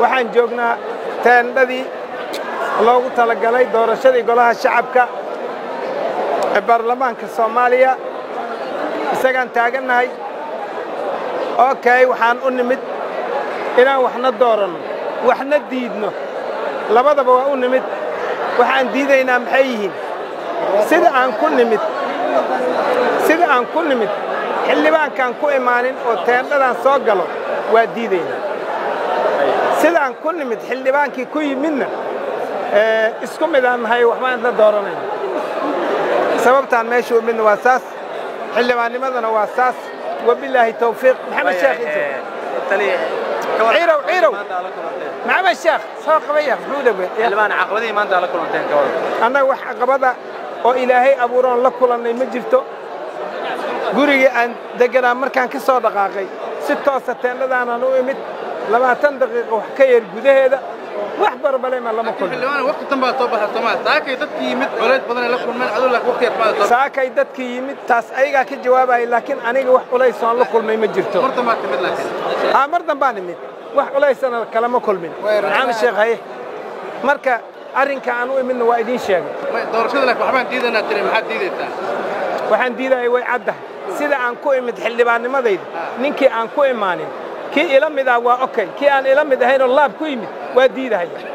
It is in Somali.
waxaan joognaa teendhadii loogu talagalay doorashadii golaha shacabka ee baarlamaanka soomaaliya isagaan taagannahay okay waxaan u nimid inaan waxna dooranno waxna diidno labadaba waa u nimid waxaan diidaynaa maxay yihiin sida aan ku nimid sida aan ku nimid xildhibaankaan ku imaanin oo teendhadan soo galo waa diidaynaa sidaan ku nimid xildhibaankii ku yimidna isku midaan nahay waxbaan isla dooranayna sababtaan meesha u midna waa saas xildhibaannimadana waa saas wabilaahi tawfiiq maxamed sheekh ciirow ciirow maxamed sheekh soo qabaya muxuu dhawe xildhibaan caqabadihii maanta la kulanteen ka wada annaga wax caqabada oo ilaahay abuuroon la kulannay ma jirto gurigii aan degganaa markaan ka soo dhaqaaqay si toosa teendhadaanaan u imid labaatan daqiiqo wax ka yar gudaheeda wax barbalema lama kulmin xildhibaan waqti tan baa soo baxay Soomaaliya saakay dadkii yimid culays badan ay la kulmeen adoo laakiin waqti yar baa soo saakay dadkii yimid taas ayagaa ka jawaabaya laakiin aniga wax culays oon la kulmay ma jirto martan baa timid laakiin aa mar dambaan imid wax culaysana kalama kulmin maxamed sheekh haye marka arrinka aan u imidna waa idiin sheegay doorashada laakiin waxbaan diidanaa tiri maxaad diidaysaa waxaan diidaya way caddahay sida aan ku imid xildhibaannimadayda ninkii aan ku imaanin kii ila mid ah waa okay kii aan ila mid ahaynoo laab ku yimid waa diidahaya